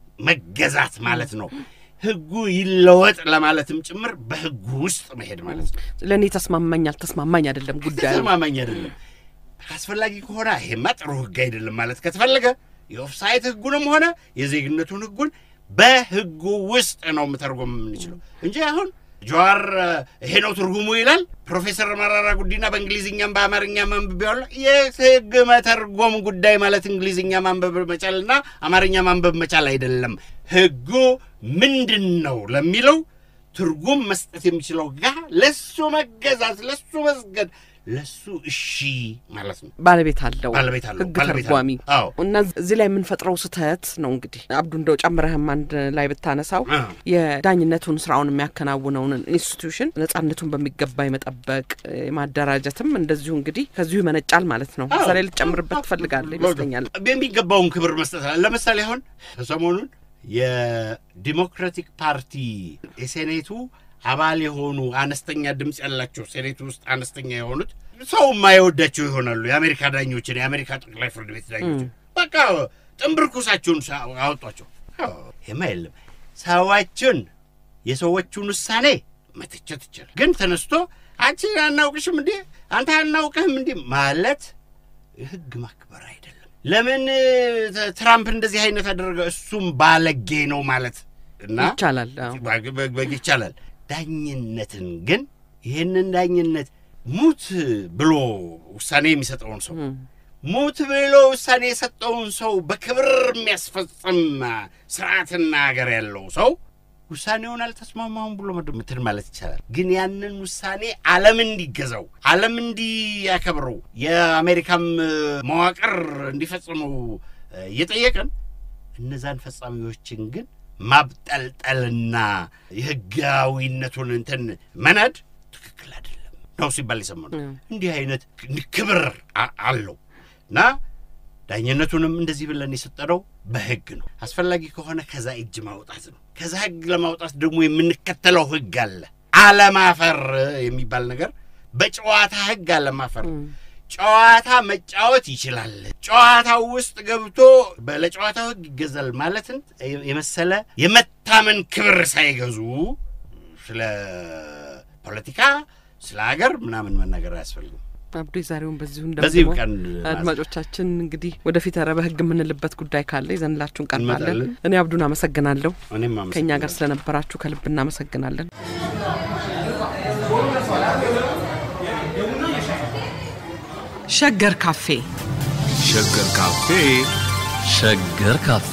መገዛት ማለት ነው። ህጉ ይለወጥ ለማለትም ጭምር በህጉ ውስጥ መሄድ ማለት ነው። ለእኔ ተስማማኝ አልተስማማኝ አይደለም ጉዳዩ። ተስማማኝ አይደለም። አስፈላጊ ከሆነ ይሄማ ጥሩ ህግ አይደለም ማለት ከተፈለገ የኦፍሳይት ህጉንም ሆነ የዜግነቱን ህጉን በህጉ ውስጥ ነው የምተርጎም የምንችለው እንጂ አሁን ጀዋር እ፣ ይሄ ነው ትርጉሙ ይላል። ፕሮፌሰር መራራ ጉዲና በእንግሊዝኛም በአማርኛ ማንበብ የህግ መተርጎም ጉዳይ ማለት እንግሊዝኛ ማንበብ መቻልና አማርኛ ማንበብ መቻል አይደለም። ህጉ ምንድን ነው ለሚለው ትርጉም መስጠት የሚችለው ጋር ለሱ መገዛት፣ ለሱ መስገድ፣ ለሱ እሺ ማለት ነው። ባለቤት አለው ባለቤት አለው፣ ህግ ባለቤት አለው። ተርጓሚ አዎ። እና እዚህ ላይ የምንፈጥረው ስህተት ነው እንግዲህ አብዱ እንደው ጨምረህም አንድ ላይ ብታነሳው አ። የዳኝነቱን ስራውን የሚያከናውነውን ኢንስቲትዩሽን ነጻነቱን በሚገባ የመጠበቅ የማደራጀትም እንደዚሁ እንግዲህ ከዚሁ ይመነጫል ማለት ነው። እዛ ላይ ልጨምርበት ትፈልጋለህ ይመስለኛል። የሚገባውን ክብር መስጠት አለ። ለምሳሌ አሁን ሰሞኑን የዲሞክራቲክ ፓርቲ የሴኔቱ አባል የሆኑ አነስተኛ ድምፅ ያላቸው ሴኔቱ ውስጥ አነስተኛ የሆኑት ሰው የማይወዳቸው ይሆናሉ። የአሜሪካ ዳኞችን፣ የአሜሪካ ጠቅላይ ፍርድ ቤት ዳኞችን በቃ ጥንብርኩሳቸውን ሳ- አወጧቸው። አዎ፣ ይሄማ የለም ሰዎቹን የሰዎቹን ውሳኔ መተቸት ይቻላል። ግን ተነስቶ አንቺ አናውቅሽም እንዴ አንተ አናውቅህም እንዴ ማለት ህግ ማክበር አይደለም። ለምን ተ- ትራምፕ እንደዚህ አይነት አደረገ? እሱም ባለጌ ነው ማለት እና ይቻላል። አዎ። በግ- በግ- በግ ይቻላል። ዳኝነትን ግን ይህንን ዳኝነት ሙት ብሎ ውሳኔ የሚሰጠውን ሰው ሙት ብሎ ውሳኔ የሰጠውን ሰው በክብር የሚያስፈጽም ስርዓትና ሀገር ያለው ሰው ውሳኔውን አልተስማማሁም ብሎ ምትን ማለት ይቻላል። ግን ያንን ውሳኔ ዓለም እንዲገዛው ዓለም እንዲያከብረው የአሜሪካም መዋቅር እንዲፈጽመው እየጠየቅን እነዛን ፈጻሚዎችን ግን ማብጠልጠልና የህጋዊነቱን እንትን መናድ ትክክል አይደለም ነው ሲባል የሰማነው። እንዲህ አይነት ክብር አለው እና ዳኝነቱንም እንደዚህ ብለን የሰጠነው በህግ ነው። አስፈላጊ ከሆነ ከዛ እጅ ማውጣት ነው። ከዛ ህግ ለማውጣት ደግሞ የምንከተለው ህግ አለ። አለማፈር የሚባል ነገር በጨዋታ ህግ አለማፈር ጨዋታ መጫወት ይችላል። ጨዋታው ውስጥ ገብቶ ለጨዋታው ህግ ይገዛል ማለትን የመሰለ የመታመን ክብር ሳይገዙ ስለ ፖለቲካ፣ ስለ ሀገር ምናምን መናገር አያስፈልግም። አብዶ የዛሬውን በዚሁ በዚህ እንደምሞ ቀን አድማጮቻችን እንግዲህ ወደፊት ኧረ በህግ የምንልበት ጉዳይ ካለ ይዘንላችሁ እንቀርባለን። እንመጣለን። እኔ አብዱን አመሰግናለሁ። እኔም ከእኛ ጋር አመሰግናለሁ። ስለነበራችሁ ከልብ እናመሰግናለን። ሸገር ካፌ ሸገር ካፌ ሸገር ካፌ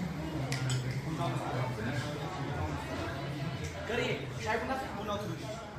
Shayi kuna fi